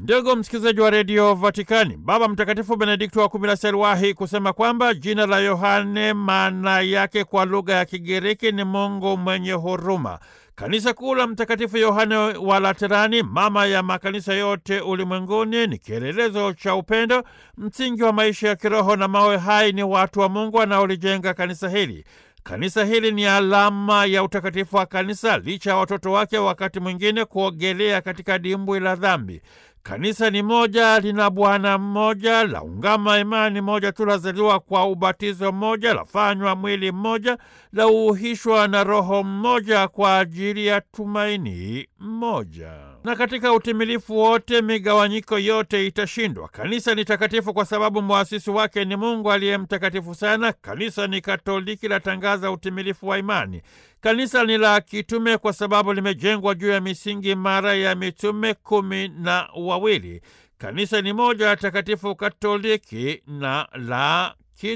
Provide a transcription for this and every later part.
Ndugu msikilizaji wa redio Vatikani, Baba Mtakatifu Benedikto wa kumi na sita aliwahi kusema kwamba jina la Yohane maana yake kwa lugha ya Kigiriki ni Mungu mwenye huruma. Kanisa kuu la Mtakatifu Yohane wa Laterani, mama ya makanisa yote ulimwenguni, ni kielelezo cha upendo, msingi wa maisha ya kiroho na mawe hai ni watu wa Mungu wanaolijenga kanisa hili. Kanisa hili ni alama ya utakatifu wa kanisa, licha ya watoto wake wakati mwingine kuogelea katika dimbwi la dhambi. Kanisa ni moja, lina Bwana mmoja, la ungama imani moja tu, lazaliwa kwa ubatizo mmoja, lafanywa mwili mmoja, la uuhishwa na Roho mmoja kwa ajili ya tumaini moja. Na katika utimilifu wote migawanyiko yote itashindwa. Kanisa ni takatifu kwa sababu mwasisi wake ni Mungu aliye mtakatifu sana. Kanisa ni Katoliki, latangaza utimilifu wa imani. Kanisa ni la kitume kwa sababu limejengwa juu ya misingi imara ya mitume kumi na wawili. Kanisa ni moja takatifu Katoliki na la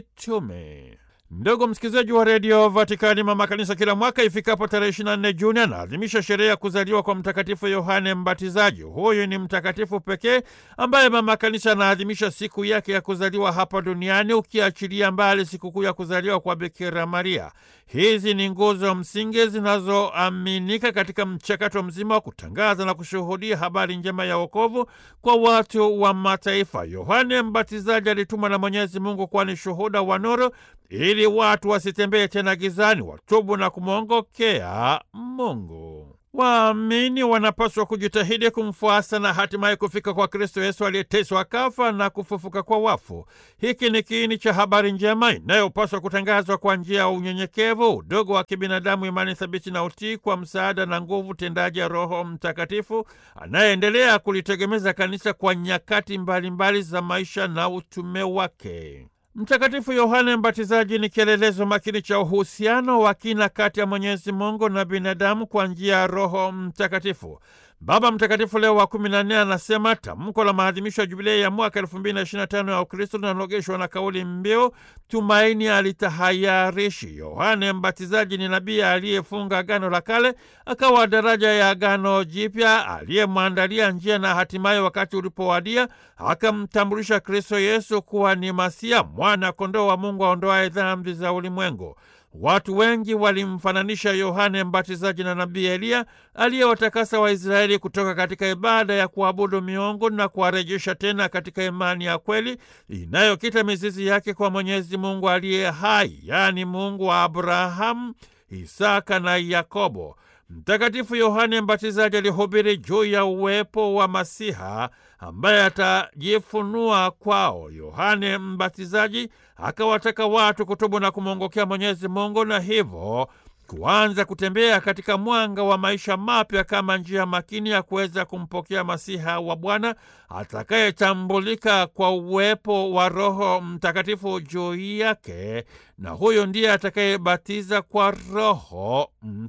kitume. Ndugu msikilizaji wa redio Vatikani, mama kanisa kila mwaka ifikapo tarehe 24 Juni anaadhimisha sherehe ya kuzaliwa kwa Mtakatifu Yohane Mbatizaji. Huyu ni mtakatifu pekee ambaye mama kanisa anaadhimisha siku yake ya kuzaliwa hapa duniani, ukiachilia mbali sikukuu ya kuzaliwa kwa Bikira Maria. Hizi ni nguzo msingi zinazoaminika katika mchakato mzima wa kutangaza na kushuhudia habari njema ya wokovu kwa watu wa mataifa. Yohane Mbatizaji alitumwa na Mwenyezi Mungu kuwa ni shuhuda wa nuru ili watu wasitembee tena gizani, watubu na kumwongokea Mungu. Waamini wanapaswa kujitahidi kumfuasa na hatimaye kufika kwa Kristo Yesu aliyeteswa, kafa na kufufuka kwa wafu. Hiki ni kiini cha habari njema inayopaswa kutangazwa kwa njia ya unyenyekevu, udogo wa kibinadamu, imani thabiti na utii, kwa msaada na nguvu tendaji ya Roho Mtakatifu anayeendelea kulitegemeza kanisa kwa nyakati mbalimbali mbali za maisha na utume wake. Mtakatifu Yohane Mbatizaji ni kielelezo makini cha uhusiano wa kina kati ya Mwenyezi Mungu na binadamu kwa njia ya Roho Mtakatifu. Baba Mtakatifu Leo wa kumi na nne anasema tamko la maadhimisho ya jubilei ya mwaka elfu mbili na ishirini na tano ya Ukristo linalogeshwa na kauli mbiu tumaini alitahayarishi. Yohane Mbatizaji ni nabii aliyefunga Agano la Kale, akawa daraja ya Agano Jipya, aliyemwandalia njia na hatimaye wakati ulipowadia akamtambulisha Kristo Yesu kuwa ni Masia, mwana kondoo wa Mungu aondoaye dhambi za ulimwengu. Watu wengi walimfananisha Yohane Mbatizaji na nabii Eliya aliyewatakasa Waisraeli kutoka katika ibada ya kuabudu miungu na kuwarejesha tena katika imani ya kweli inayokita mizizi yake kwa Mwenyezi Mungu aliye hai, yaani Mungu wa Abrahamu, Isaka na Yakobo. Mtakatifu Yohane Mbatizaji alihubiri juu ya uwepo wa Masiha ambaye atajifunua kwao. Yohane Mbatizaji akawataka watu kutubu na kumwongokea Mwenyezi Mungu na hivyo kuanza kutembea katika mwanga wa maisha mapya kama njia makini ya kuweza kumpokea Masiha wa Bwana atakayetambulika kwa uwepo wa Roho Mtakatifu juu yake, na huyo ndiye atakayebatiza kwa Roho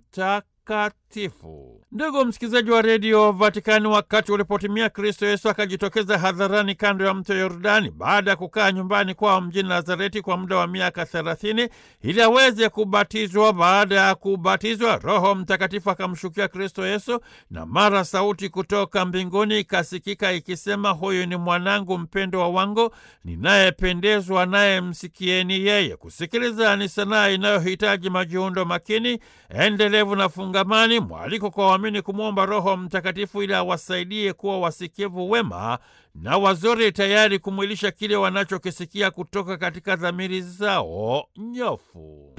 Mtakatifu. Ndugu msikilizaji wa redio Vatikani, wakati ulipotimia Kristo Yesu akajitokeza hadharani kando ya mto Yordani baada ya kukaa nyumbani kwao mjini Nazareti kwa muda wa miaka thelathini ili aweze kubatizwa. Baada ya kubatizwa, Roho Mtakatifu akamshukia Kristo Yesu, na mara sauti kutoka mbinguni ikasikika ikisema, huyu ni mwanangu mpendwa wangu ninayependezwa naye, msikieni yeye. Kusikiliza ni sanaa inayohitaji majiundo makini, endelevu na fungamani, mwaliko kwa waamini kumwomba Roho Mtakatifu ili awasaidie kuwa wasikivu wema na wazuri, tayari kumwilisha kile wanachokisikia kutoka katika dhamiri zao nyofu.